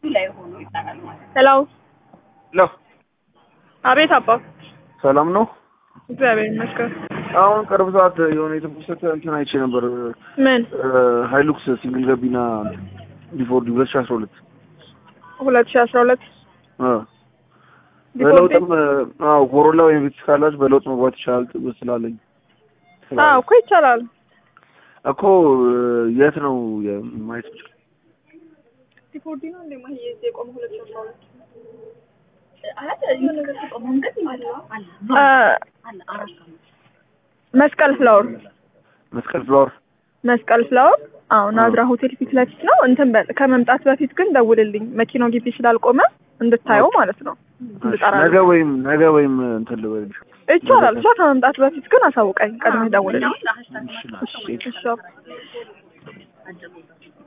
ላይ ሆኖ ይጠራል ማለት ነው። ሄሎ ሄሎ አቤት አባ ሰላም ነው። እግዚአብሔር ይመስገን አሁን ቅርብ ሰዓት የሆነ የተፖሰተ እንትን አይቼ ነበር። ምን ሀይሉክስ ሲንግል ገቢና ዲፎርዲ ሁለት ሺህ አስራ ሁለት ሁለት ሺህ አስራ ሁለት በለውጥም አዎ ኮሮላ ወይም ቪትስ ካላችሁ በለውጥ መግባት ይቻላል ስላለኝ አዎ እኮ ይቻላል እኮ የት ነው ማየት ይችላል? ዲፎርዲ ነው እንደ ማየ የቆመ ሁለት ሺህ አስራ ሁለት አይ የሆነ ነገር ተቆም መንገድ አለ አለ አለ አራት አመት መስቀል ፍላወር መስቀል ፍላወር መስቀል ፍላወር አዎ ናዝራ ሆቴል ፊት ለፊት ነው። እንትን በል ከመምጣት በፊት ግን ደውልልኝ መኪናው ግቢ ስላልቆመ እንድታየው ማለት ነው። እንድጠራ ነገ ወይም ነገ ወይም እንትን ልበልሽ ይቻላል። እሷ ከመምጣት በፊት ግን አሳውቀኝ፣ ቀድመህ ደውልልኝ። ለሀሽታግ እሺ